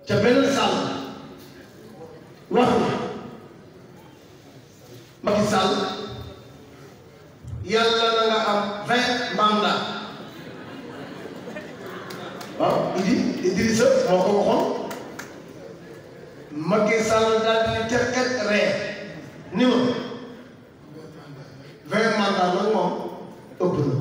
ca benn sàll wax na Macky Sall yàlla na nga am vingt mandat waaw Idi Idrissa moo ko waxoon Macky Sall daal di terket ree ni ma vingt mandat nag moom ëpp na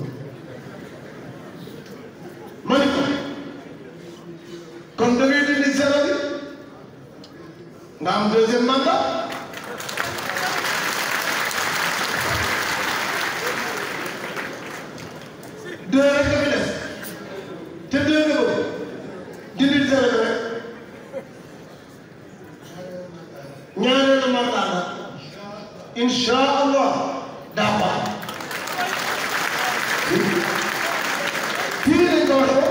ma ni ko kon da ngay dindi zéro bi nga am deuxième mandat deux rek nga fi def te deux nga bëgg dindi zéro bi rek ñaareelu mandat nag incha allah daa baax fii lañ ko waxee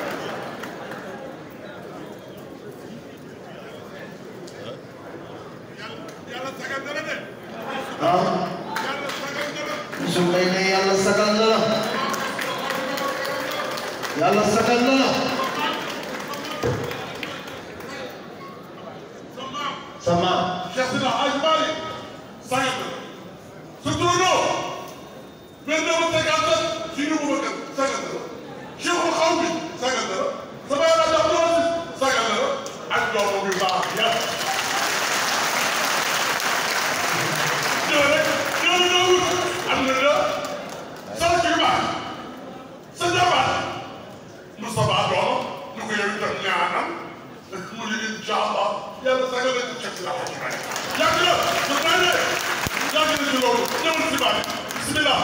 waaw su may ne yàlla sagal na la yàlla sagal na la sama Cheikh Sina Hadj Malick sagat na sa turandoo benn dama sagat na si ñu bëgg a sagat na Cheikhul xaw bi sagat na sama yàlla jox loolu sagat na ak doomam yu baax yàlla ñoo rek ñoo ñoo am na la sant yu baax sa jabar Moustapha doom ñu ko yow itam ñaanal mu ni incha allah yàlla sagal na ci Cheikh Sina Hadj Malick yàgg na su may ne yàgg na ci loolu ñëwul si baat bismillah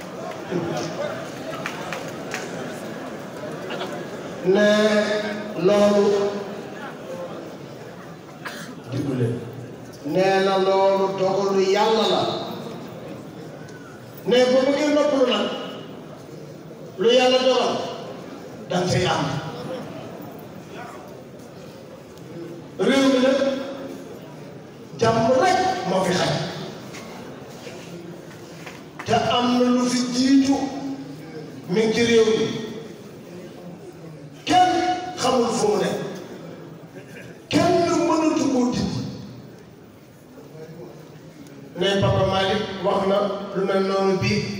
ne loolu digule nee na loolu dogalu yàlla la ne bu bëggee noppalu nag lu yàlla dogal danga cay am réew mi nag jàmm rek moo fi xaj te am na lu fi jiitu mi ngi ci réew mi kenn xamul fu mu ne kenn mënatu koo dindi ne Papa Malick wax na lu mel noonu bii